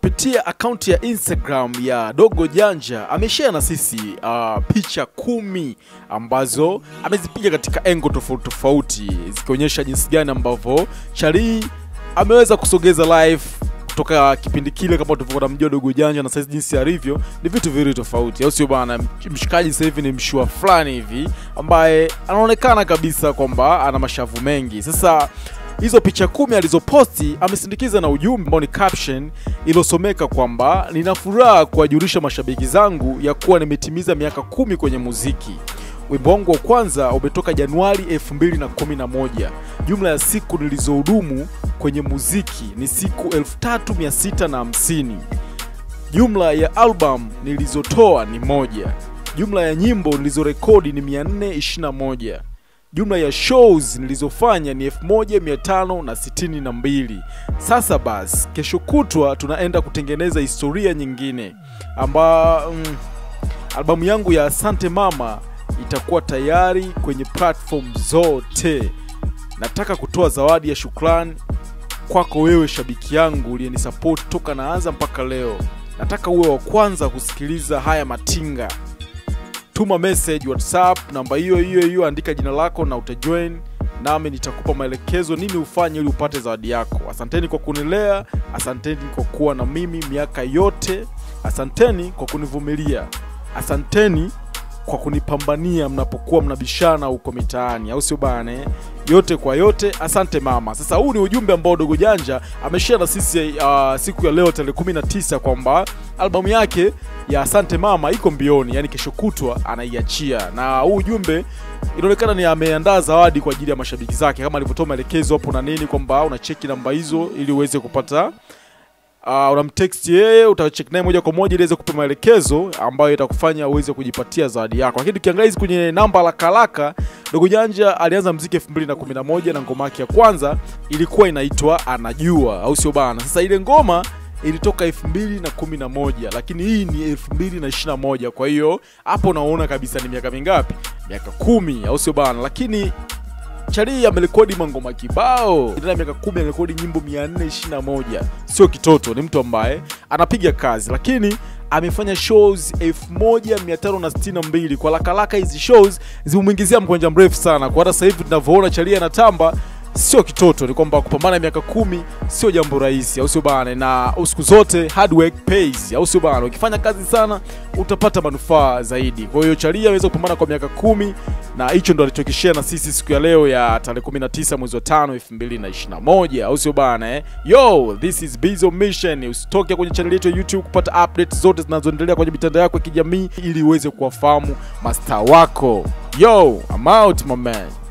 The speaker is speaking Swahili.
kupitia akaunti ya Instagram ya Dogo Janja ameshare na sisi uh, picha kumi ambazo amezipiga katika engo tofauti tofauti zikionyesha jinsi gani ambavyo Charlie ameweza kusogeza live kutoka kipindi kile kama tulivyokuwa tunamjua Dogo Janja na sasa jinsi alivyo ni vitu viwili tofauti, au sio bana? Mshikaji sasa hivi ni mshua fulani hivi ambaye anaonekana kabisa kwamba ana mashavu mengi. Sasa hizo picha kumi alizoposti amesindikiza na ujumbe ambao ni caption iliyosomeka kwamba nina furaha kuwajulisha mashabiki zangu ya kuwa nimetimiza miaka kumi kwenye muziki. Wimbo wangu wa kwanza umetoka Januari 2011. Jumla ya siku nilizohudumu kwenye muziki ni siku 3650. Jumla ya album nilizotoa ni moja. Jumla ya nyimbo nilizorekodi ni 421. Jumla ya shows nilizofanya ni 1562. Sasa basi, kesho kutwa tunaenda kutengeneza historia nyingine amba mm, albamu yangu ya Asante Mama itakuwa tayari kwenye platform zote. Nataka kutoa zawadi ya shukrani kwako wewe shabiki yangu uliyenisupport toka naanza mpaka leo. Nataka uwe wa kwanza kusikiliza haya matinga. Tuma message WhatsApp namba hiyo hiyo hiyo, andika jina lako na utajoin nami nitakupa maelekezo nini ufanye ili upate zawadi yako. Asanteni kwa kunilea, asanteni kwa kuwa na mimi miaka yote, asanteni kwa kunivumilia, asanteni kwa kunipambania mnapokuwa mnabishana huko mitaani, au sio bana? eh? Yote kwa yote, asante mama. Sasa huu ni ujumbe ambao Dogo Janja ameshare na sisi uh, siku ya leo tarehe 19 kwamba albamu yake ya Asante Mama iko mbioni, yani kesho kutwa anaiachia, na huu ujumbe inaonekana ni ameandaa zawadi kwa ajili ya mashabiki zake, kama alivyotoa maelekezo hapo na nini, kwamba unacheki namba hizo ili uweze kupata uh, unamtext yeye utachek naye moja kwa moja ili aweze kupa maelekezo ambayo itakufanya uweze kujipatia zawadi yako. Lakini tukiangalia hizi kwenye namba haraka haraka, Dogo Janja alianza mziki 2011 na ngoma yake ya kwanza ilikuwa inaitwa Anajua, au sio bana? Sasa ile ngoma ilitoka 2011 lakini hii ni 2021. Kwa hiyo hapo unaona kabisa ni miaka mingapi? Miaka kumi, au sio bana? Lakini Charlie amerekodi mangoma kibao ndani ya miaka kumi, amerekodi nyimbo 421. Sio kitoto, ni mtu ambaye anapiga kazi, lakini amefanya shows 1562 kwa lakalaka. Hizi shows zimemwingizia mkwanja mrefu sana, kwa hata sasa hivi tunavyoona Charlie anatamba sio kitoto, ni kwamba kupambana miaka kumi sio jambo rahisi, au sio bana? Na siku zote hard work pays, au sio bana? Ukifanya kazi sana utapata manufaa zaidi. Kwa hiyo Charlie aweza kupambana kwa miaka kumi na hicho ndo alichokishare na sisi siku ya leo ya tarehe 19 mwezi wa 5 2021, au sio bana eh? Yo, this is Bizo Mission. Usitoke kwenye channel yetu ya YouTube kupata updates zote zinazoendelea kwenye mitandao yako ya kijamii ili uweze kuwafahamu mastaa wako. Yo, I'm out my man.